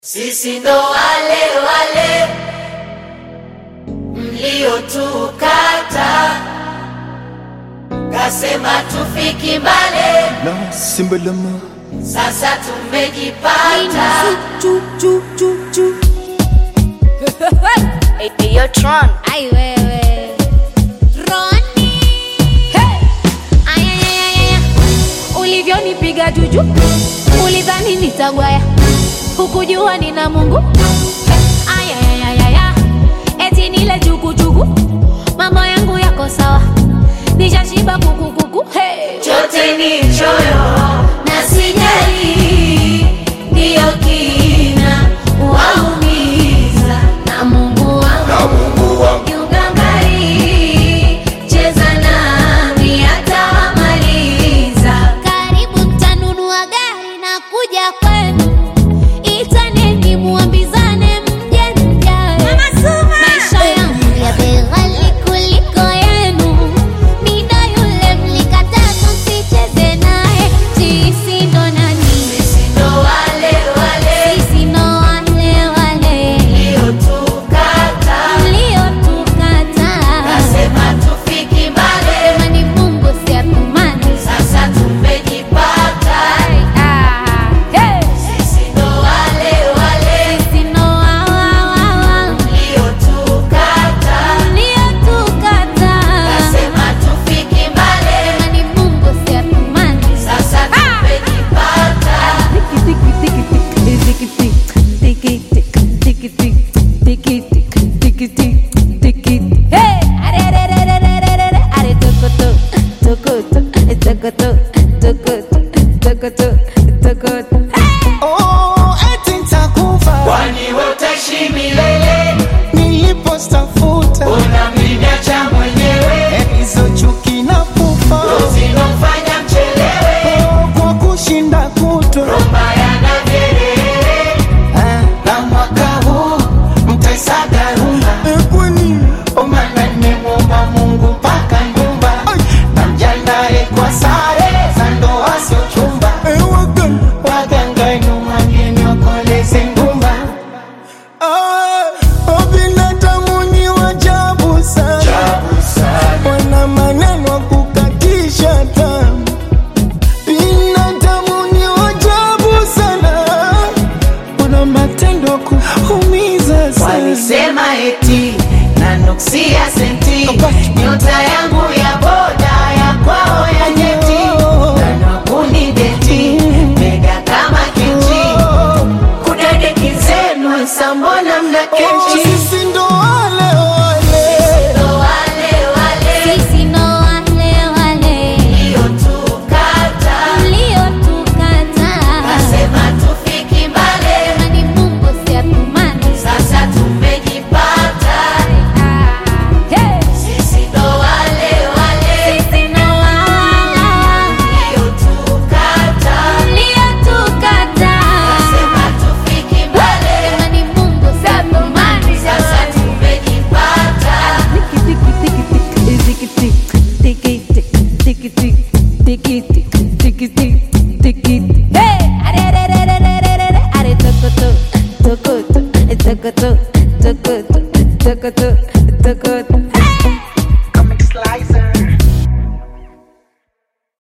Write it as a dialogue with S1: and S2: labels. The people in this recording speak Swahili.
S1: Sisi ndo wale wale mliotukata, kasema tufiki mbale,
S2: na simbalama
S1: sasa tumejipata.
S3: Yo, Tron.
S4: Ai wewe Roni hey! Aya, aya, aya, aya. Ulivyonipiga juju ulidhani nitagwaya, hukujua nina Mungu Aya, aya, aya, aya. Eti nile jukujuku, mambo yangu yako sawa, nishashiba kukukuku hey!
S1: Chote ni choyo na sijali, ndiyo kina waumiza na Mungu wangu kiugangari, cheza nami atawamaliza.
S4: Karibu mtanunua gari na kuja kwenu, itaneni muambizane mje mjae. Maisha yangu ya bei ghali kuliko yenu, mida yule mlikataa msicheze naye. Sisi ndo nani?
S1: Sisi ndo wale wale
S4: Sisi ndo wale wale
S1: mliotukata,
S4: mliotukataa.
S1: kasema tufiki mbali,
S4: Sema ni Mungu si atumani.
S1: sasa tumejipata.
S4: Ah, hey!
S1: Sisi ndo wale wale
S4: Sisi ndo wa- wa- wa- wa.
S1: mliotukata,
S4: Mliotukataa.
S1: kasema tufiki mbali,
S4: Sema ni Mungu si atumani.
S1: sasa tumejipata.
S4: Hey! Are, are, are, are, are, are, are, are, tokoto, tokoto, tokoto, tokoto, tokoto, tokoto.
S2: oh, eti nitakufa
S1: Kwani wewe utaishi milele,
S2: nilipostafuta
S1: unamniacha mwenyewe,
S2: hizo chuki na pupa
S1: zinofanya mchelewe,
S2: oh, kwa kushinda kutwa
S1: mbaya na vyelele.
S2: Ah, na mwaka huu mtaisaga rumba omana nimemwomba Mungu mpaka nyumba na mjandae kwa sare za ndoa sio chumba waganga nyumangeni wakoleze ngumba binadamu ni wajabu sana wana maneno ya kukatisha tamu binadamu ni wajabu sana wana matendo ya kuumiza sana
S1: Walisema eti na nuksia senti, nyota yangu ya boda ya kwao ya nyeti, nanakuni deti mega kama kenchi, kudadeki zenu sambona mna kenchi
S2: sisi ndo wale wale
S1: ndo wale wale
S4: Sisi ndo wale wale
S1: mliotukata,
S4: mliotukataa.
S1: kasema tufiki mbali,
S4: Sema ni Mungu si atumani.
S1: sasa tumejipata.
S4: Ah, hey!
S1: Sisi ndo wale wale
S4: Sisi ndo wa- wa- wa-
S1: mliotukata,
S4: mliotukataa.
S1: kasema tufiki mbali,
S4: Sema ni Mungu si atumani.
S1: sasa tumejipata.
S4: Tiki, tiki, tiki, tiki, tiki, tiki, tiki, tiki, tiki, tiki, tiki, tiki.